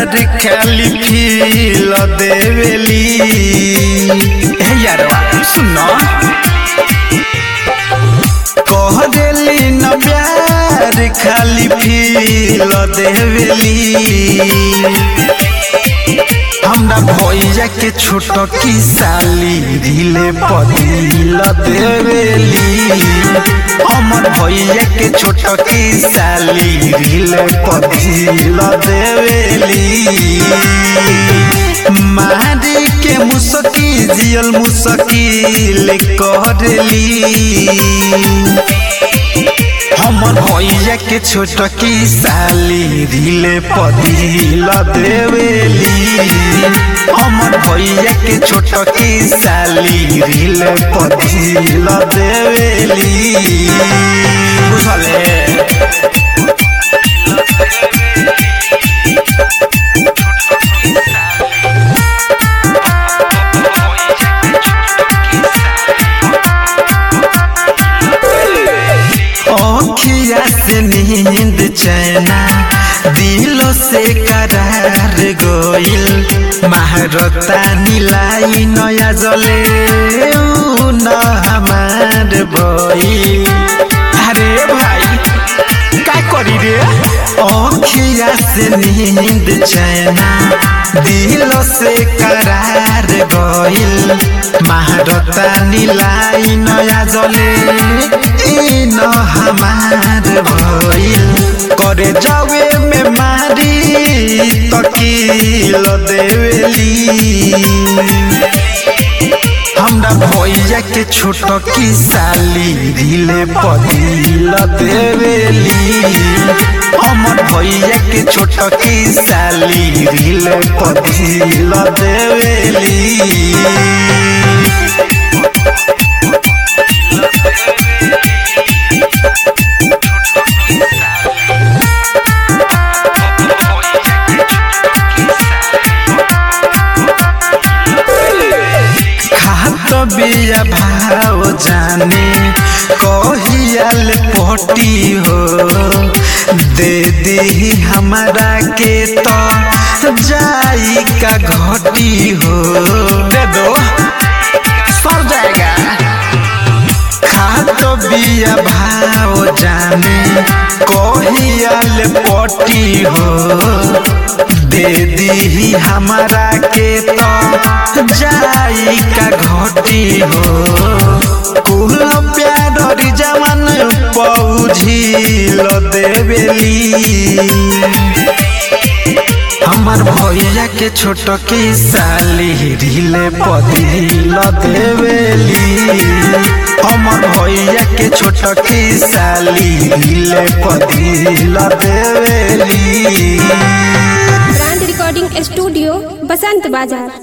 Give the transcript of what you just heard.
प्यार खाली फील देवेली हे यारवा सुनो कह देली न प्यार खाली फील देवेली हमरा भैया के छोट की साली ढीले पदिल देवेली हमर भैया के छोट की साली ढीले पदिल देवेली मारी के मुसकी जियल मुसकिल करली हमर भैया के छोट की साली ढीले पदिल देवेली हमर भैया के छोट की साली ढीले पदिल देवेली बुझले अखिया से नींद चैना दिलो से करार गोइल महारता नीलाई नया जले ऊ न हमार बई अरे भाई का करी रे अखिया से नींद चैना दिलो से करार गोइल महारता नीलाई नया जले ई न हमार भइल करे जावे में मारी तकील देवेली हमरा भैया के छोट की साली ढीले पदिल देवेली हमर भैया के छोट की साली ढीले पदिल देवेली खात बिया भाव जाने कहियाल पटी हो दे दी हमारा के तो जाई का घटी हो दे दो सर जाएगा खात बिया भाव जाने कहियाल पटी हो दे दी हमारा के तो जाई का घटी हो कुल प्यार जवान पौझिल देवेली हमर भैया के छोट की साली ढीले पदिल देवेली हमर भैया के छोट की साली ढीले पदिल देवेली ब्रांड रिकॉर्डिंग स्टूडियो बसंत बाजार